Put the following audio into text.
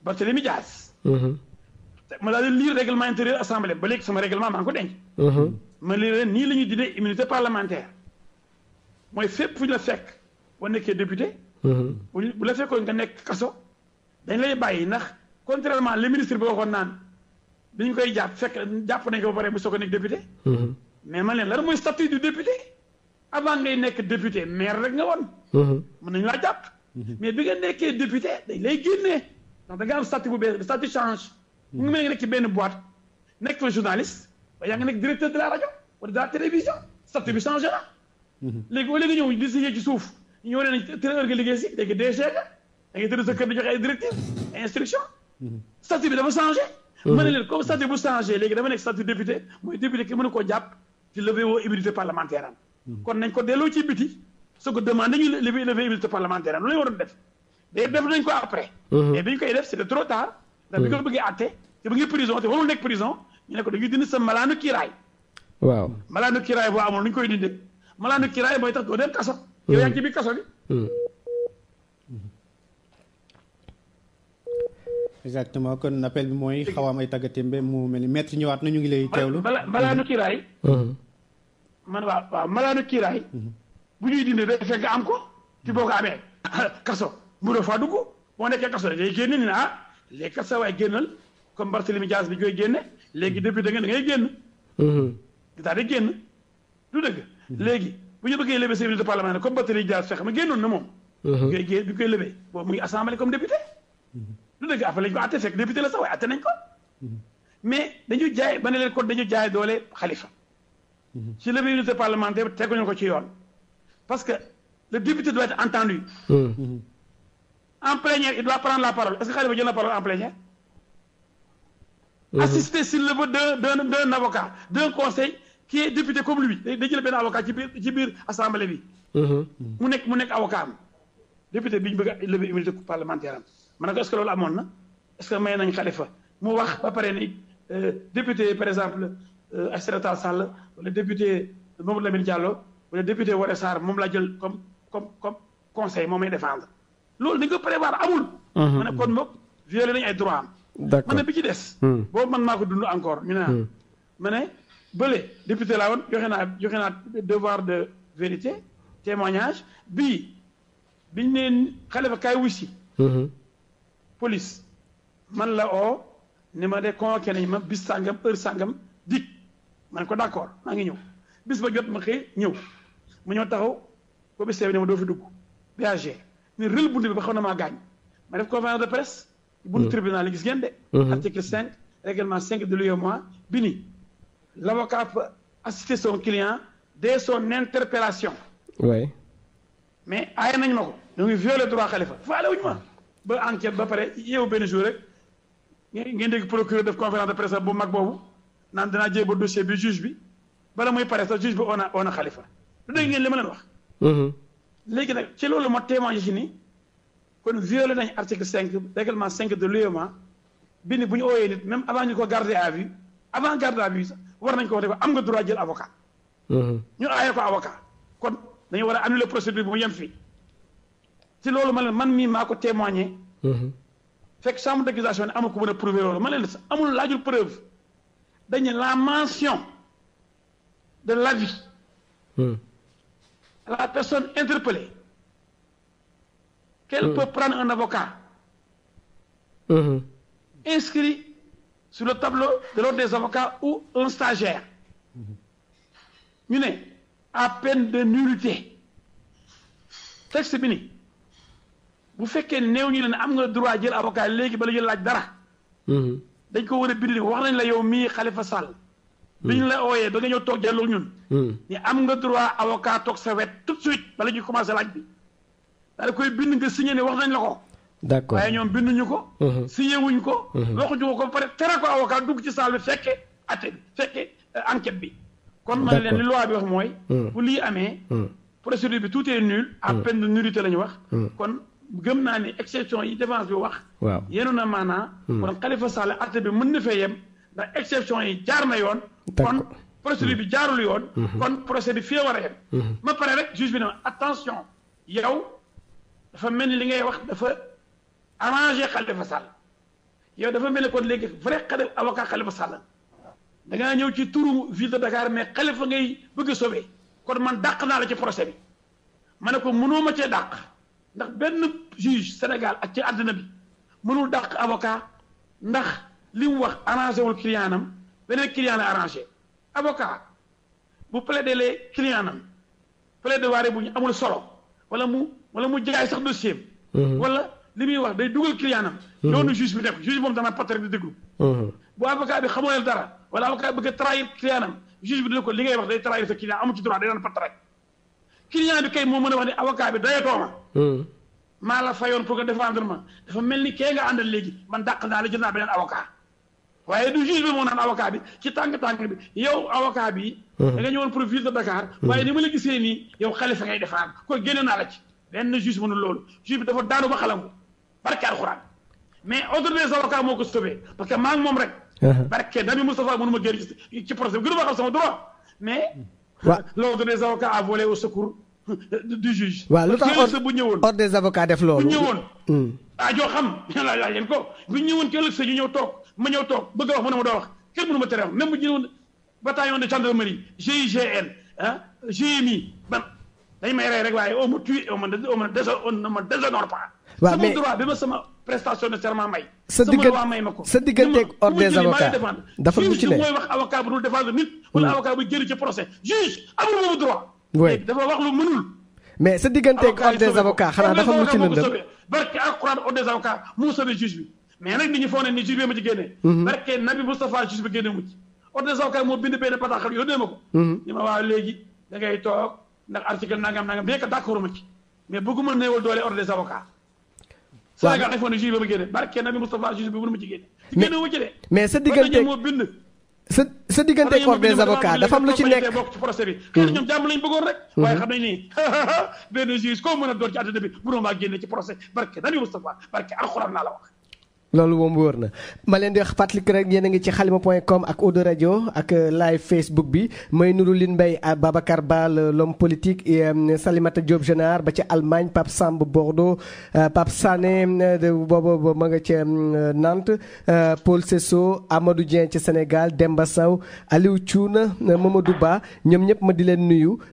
Barthélémy Dias ma daal di lire règlement intérieur assemblée ba léegi sama règlement maa ngi ko denc ma lire leen nii la ñuy dindee immunité parlementaire mooy fépp fu ñu la fekk boo nekkee député bu ñu- bu la fekkoon nga nekk kaso dañ lay bàyyi ndax contrairement le ministre bi waxoon naan bi ñu koy jàpp fekk jàpp nañ ko ba pare bu soog a nekk député mais man leen lan mooy statut du député avant ngay nekk député maire rek nga woon mën nañu laa jàpp mais bi nga nekkee député dañ lay génnee ndax da nga am statut bu bees le statut change mu ngi mel nga nekk ci benn boîte nekk fa journaliste ba yaa nga nekk directeur de la rajo wala de la télévision statut bi changé na léegi au lieu nga ñëw di signé ci suuf ñu ñëw ne telle heure nga liggéey si léegi DG nga da ngay tëdd sa kër di joxe ay directives ay instruction statut bi dafa changé ma ne leen comme statut bu changé léegi dama nekk statut député mooy député ki mënu koo jàpp ci lever woo immunité parlementaire am kon nañ ko delloo ci biti soo ko demandé ñu lever lever immunité parlementaire am lu lañu waroon def day def nañ ko après mais bi ñu koy def c'était trop tard ndax bi ko bëggee àtte te bu ngi prison te warul nekk prison ñu ne ko dañuy dindi sa malaanu kiiraay waaw malaanu kiiraay boo amul nu ñu koy dindee malaanu kiiraay mooy tax doo dem kaso yow yaa ngi ci biir kaso bi exactement kon appel bi mooy xaw a am ay tàggatémbe mu mel ni maître ñëwaat na ñu ngi lay teewlu mala malaanu kiiraay man waaw waaw malaanu kiiraay bu ñuy dindi day fekk nga am ko ci boo ko amee kaso mënoo faa dugg boo nekkee kaso day génne ni ne ah léegi kat sa waay génnal comme Barthélemy Dias bi koy génne léegi député nga da ngay génn daal di génn du dëgg léegi bu ñu bëggee lever immunité parlementaire comme Barthélemy Dias fekk ma génnoon na moom bi koy gé bi koy lever boobu mu ngi assemblée comme député du dëgg après lañ ko atte fekk député la sax waaye atte nañ ko mais dañu jaay ba ne leen kon dañu jaay doole xalifa ci lever immunité parlementaire teguñu ko ci yoon parce que le député doit être entendu en plénière il doit prendre la parole est-ce que Khalifa jël la parole en plénière assister s'il le veut d'un d'un d'un avocat d'un conseil qui est député comme lui day day jël benn avocat ci biir ci biir assemblée bi mu nekk mu nekk avocat am député bi ñu bëgg a lever immunité parlementaire am ma ne ko est-ce que loolu amoon na est-ce que may nañ Khalifa mu wax ba pare ni député par exemple Aïssata Tall Sall wala député Mamadou Lamine Diallo wala député Woré Sarr moom laa jël comme comme comme conseil moom may défendre loolu dañ ko prévoir amul ma ne kon moom violé nañu ay droit am d'accord ma ne bi ci des boobu man maa ko dund encore ñu ne ma ne bële député laa woon joxe naa joxe naa devoir de vérité témoignage bii biñ neen Khalifa kaay wusi police man la oo ni ma de convoqué nañ ma bis sàngam heure sàngam dik man ko d'accord maa ngi ñëw bis ba jot ma xëy ñëw mu ñëw taxaw ko bis bi ne ma doo fi dugg BAG ni rël bunt bi ba xaw na maa gaañ ma def conférence de presse buntu tribunal yi gis ngeen de article 5 règlement 5 de l'UEMOA bi ni l'avocat peut assister son client dès son interpellation oui mais aaye nañ ma ko ñu ngi violé droit Khalifa faale wuñu ma ba enquête ba pare yeewu benn jour rek ngeen ngeen dégg procureur def conférence de presse bu mag boobu naan danaa jéem dossier bi juge bi bala muy pare sax juge bi on a on a Khalifa lu dégg ngeen li ma leen wax léegi nag ci loolu moo témoigné ci ni kon violé nañ article 5 règlement 5 de l'UEMOA bi ni bu ñu ooyee nit même avant ñu ko garder à vue avant garde à vue sax war nañ ko wax ne ko am nga droit jël avocat ñu aaye ko avocat kon dañu war a annuler procédure bi mu yem fii ci loolu ma leen man mii maa ko témoigné fekk chambre d'accusation ne amul ko mën a prouver loolu ma leen amul laajul preuve dañ ne la mention de l'avis à la personne interpellée qu'elle peut prendre un avocat inscrit sur le tableau de l'ordre des avocats ou un stagiaire ñu ne à peine de nullité texte bi ni bu fekkee néew ñu leen am nga droit jël avocat léegi bala jël laaj dara dañ ko war a bind wax nañ la yow mii Khalifa Sall bi ñu la ooyee ba nga ñëw toog jàlloog ñun ni am nga droit avocat toog sa wet tout de suite bala ñuy commencé laaj bi daal koy bind nga signé ne wax nañ la ko d'accord waaye ñoom binduñu ko signé wuñ ko waxuñu ko ko ba pare tere ko avocat dugg ci salle bi fekke atte bi fekke enquête bi kon ma ne leen li loi bi wax mooy bu lii amee procédure bi tout est nul à peine de nullité la ñu wax kon gëm naa ni exception yi défense bi wax waaw yéenu na maanaa kon Khalifa Sall atte bi mën na fee yem ndax exception yi jaar na yoon kon procédure bi jaarul yoon kon procédure bi fii war a yem ma pare rek juge bi ne attention yow dafa mel ni li ngay wax dafa arrangé Khalifa Sall yow dafa mel ne kon léegi vrai xale avocat Khalifa Sall da ngaa ñëw ci turu ville de Dakar mais Khalifa ngay bëgg a sauver kon man dàq naa la ci procès bi ma ne ko mënoo ma cee dàq ndax benn juge Sénégal ak ci àddina bi mënul dàq avocat ndax li mu wax arrangé wul client am beneen client la arrangé avocat bu plaider les client am plaidoirie bu ñu amul solo wala mu wala mu jaay sax dossier wala li muy wax day dugal client am yoonu juge bi def juge moom dana pat rek di déglu bu avocat bi xamoo dara wala avocat bi bëgg a trahir client am juge bi dina ko li ngay wax day trahir sa client amu ci droit day daan pat rek client bi kay moo mën a wax ne avocat bi dayatoo ma maa la fayoon pour que défendre ma dafa mel ni kee nga àndal léegi man dàq naa la jël naa beneen avocat waaye du juge bi moo naan avocat bi ci tànk-tànk bi yow avocat bi da nga ñëwoon pour ville de Dakar waaye ni ma la gisee nii yow Khalifa ngay défendre ko génne naa la ci benn juge mënul loolu juge bi dafa daanu ba xalangu barke alxuraan mais ordre des avocats moo ko sauvé parce que maa ngi moom rek barke Nabi Moustapha mënu ma génn ci procès bi gënu ma xam sama droit mais l'ordre des avocats a volé au secours du juge. waaw lu tax ëllëg sa bu ñëwoon ordre des avocats def loolu. bu ñëwoon. ah joo xam yàlla laaj leen ko bu ñëwoon ci ëllëg sa ñu ñëw toog ma ñëw toog bëgg a wax mu ne ma doo wax kenn mënu ma tere wax même bu ñëwoon bataillon de gendarmerie GIGN ah GMI ban dañ may rey rek waaye on me tue on me on me désonore on ne me déshonore pas. waaw mais sama droit bi ma sama prestation de serment may. sa sama diggante loi may ma ko. sa digganteeg ordre des avocats dafa lu ci ne mooy wax avocat bu dul défendre nit. wala avocat bu génn ci procès juge amul boobu droit. oui dafa wax lu mënul. mais sa digganteeg ordre des avocats xanaa dafa lu ci lëndëm. barke alquran ordre des avocats moo sauvé juge bi mais nag nit ñi foog ne ni juge bi ma ci génnee. barke Nabi Moustapha juge bi génne mu ci. ordre des avocats moo bind benn bataaxal yónnee ma ko. ni ma waaw léegi da ngay toog ndax article nangam nangam bien que d'accord ma ci mais bëgguma néewal doole ordre des avocats. waaw Sénégal defoon ne juge bi ma génne barke Nabi Moustapha juge bi mënu ma ci génne. ci génne wu ci de. mais sa digganteeg moo bind. sa sa digganteeg ordre des avocats dafa am lu ci nekk. bokk ci procès bi xëy na ñoom jàmm lañ bëggoon rek waaye xam nañ ni benn juge koo mën a doon ci àddina bi mënoo maa génne ci procès barke Nabi Moustapha barke alxuraan naa la wax loolu moom wóor na ma leen di wax fàttali rek yéen a ngi ci xalima point com ak Odo rajo ak live Facebook bi may nuru Lin Mbaye Babacar Ba l'homme politique et Salimata Diop Génar ba ca Allemagne Pape Samb Bordeaux Pape Sané boobu ma nga ca Nantes Paul Sesso Amadou Dieng ci Sénégal Demba Sow Aliou Thioune Mamadou Ba ñoom ñëpp ma di leen nuyu